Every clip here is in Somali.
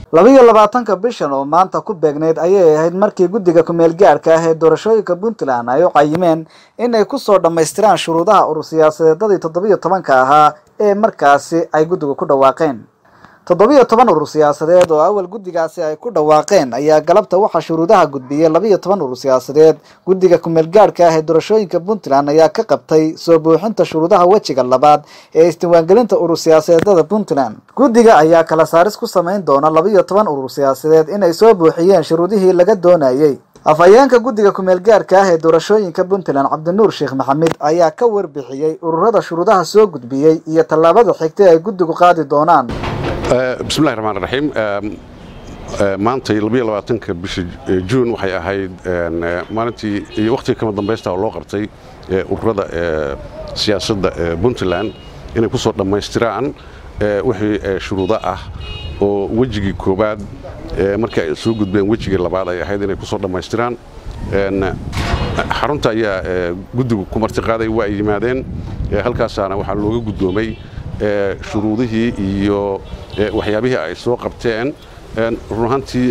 labiyo labaatanka bishan oo maanta ku beegneyd ayay ahayd markii guddiga kumeel gaadhka ah ee doorashooyinka puntland ay u cayimeen in ay kusoo dhammaystiraan shuruudaha urur siyaasadeedadii toddobiyo tobanka ahaa ee markaasi ay guddigu ku dhawaaqeen toddobiyo toban urur siyaasadeed oo awal guddigaasi ay ku dhawaaqeen ayaa galabta waxaa shuruudaha gudbiyey labiyo toban urur siyaasadeed guddiga kumeel gaadhka ah ee doorashooyinka puntland ayaa ka qabtay soo buuxinta shuruudaha wejiga labaad ee isdiiwaangelinta urur siyaasadeedada puntland guddiga ayaa kala saaris ku samayn doona labiyo toban urur siyaasadeed inay soo buuxiyeen shuruudihii laga doonayey afhayeenka guddiga kumeel gaadhka ah ee doorashooyinka puntland cabdinuur sheekh maxamed ayaa ka warbixiyey ururada shuruudaha soo gudbiyey iyo tallaabada xigtay ay guddigu qaadi doonaan bismillahi raxmaan raxiim maantay labiyo labaatanka bisha juun waxay ahayd maalintii iyo wakhtiga kama dambaysta oo loo qabtay ururada siyaasadda puntland inay ku soo dhammaystiraan wixii shuruudo ah oo wejigii koowaad markii ay soo gudbeen wejigii labaad ay ahayd inay ku soo dhammaystiraan xarunta ayaa guddigu ku martiqaaday waa ay yimaadeen halkaasaana waxaa looga guddoomay shuruudihii iyo waxyaabihii ay soo qabteen run ahaantii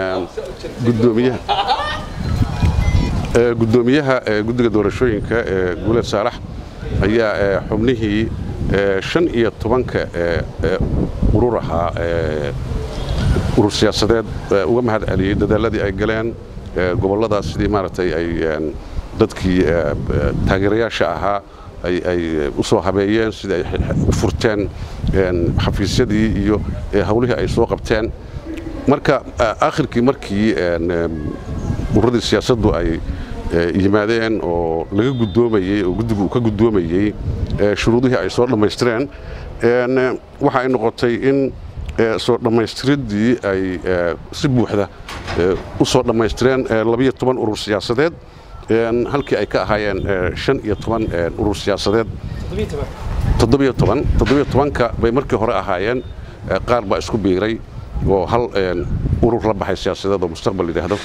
guddoomiyaha guddiga doorashooyinka guuleed saalax ayaa xubnihii shan iyo tobanka urur ahaa urur siyaasadeed uga mahad celiyey dadaaladii ay galeen gobolladaas sidii maaragtay ay dadkii taageerayaasha ahaa ay u soo habeeyeen sidii ay u furteen xafiisyadii iyo hawlihii ay soo qabteen marka akhirkii markii ururadii siyaasaddu ay yimaadeen oo laga guddoomayey oo guddigu uu ka guddoomayey shuruudihii ay soo dhammaystireen waxa ay noqotay in soo dhammaystiridii ay si buuxda u soo dhammaystireen labiyo toban urur siyaasadeed halkii ay ka ahaayeen shan iyo toban urur siyaasadeed toddobiyo toban toddobiyo tobanka bay markii hore ahaayeen qaar baa isku biiray oo hal urur la baxay siyaasadeed oo mustaqbal yidhaahdo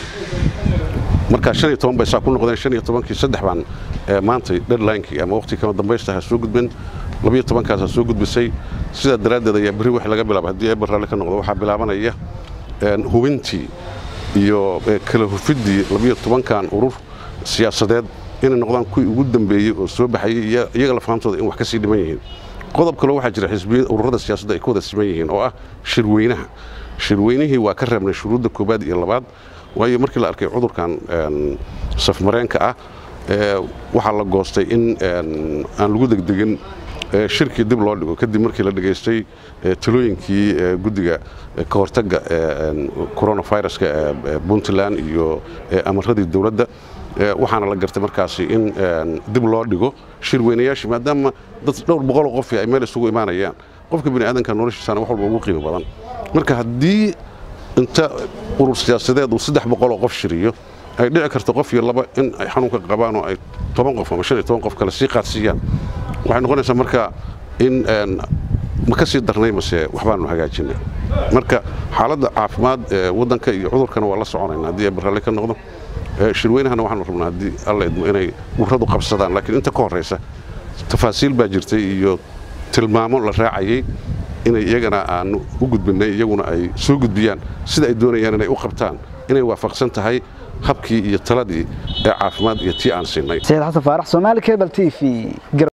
markaa shan iyo toban bay saa ku noqdeen shan iyo tobankii saddex baan maantay deadlinekii ama waqtigii kama dambaysta ha soo gudbin labiyo tobankaas ha soo gudbisay sidaa daraaddeed ayaa berri wix laga bilaaba haddii eber raalli ka noqdo waxaa bilaabanaya hubintii iyo kala hufiddii labiyo tobankan urur siyaasadeed inay noqdaan kuwii ugu dambeeyey oo soo baxayey iyaga lafahamtooda in wax ka sii dhiman yihiin qodob kaloo waxaa jira xisbiyada ururada siyaasadda ay ka wada siman yihiin oo ah shirweynaha shirweynihii waa ka reebnay shuruudda koobaad iyo labaad waayo markii la arkay cudurkan safmareenka ah waxaa la goostay in aan lagu degdegin shirkii dib loo dhigo kadib markii la dhegaystay talooyinkii guddiga ka hortagga coronaviruska puntland iyo amaradii dowladda waxaana la gartay markaasi in dib loo dhigo shirweynayaashii maadaama dad dhowr boqoloo qof ay meel isugu imaanayaan qofka bini aadanka noloshiisana wax walba ugu qiimo badan marka haddii inta urur siyaasadeed uu saddex boqoloo qof shiriyo ay dhici karto qof iyo laba in ay xanuunka qabaan oo ay toban qof ama shan iyo toban qof kale sii qaadsiiyaan waxay noqonaysaa marka in ma ka sii darnay mase waxbaanu hagaajinay marka xaaladda caafimaad ee waddanka iyo cudurkana waa la soconayna haddii ay barralle ka noqdo shirweynahana waxaanu rabnaa haddii alla idmo inay ururadu qabsadaan laakiin inta ka horraysa tafaasiil baa jirtay iyo tilmaamo la raacayey inay iyagana aanu u gudbinnay iyaguna ay soo gudbiyaan sida ay doonayaan inay u qabtaan inay waafaqsan tahay habkii iyo taladii ee caafimaad iyo tii aan siinay sayid xasan faarax soomaali cable t v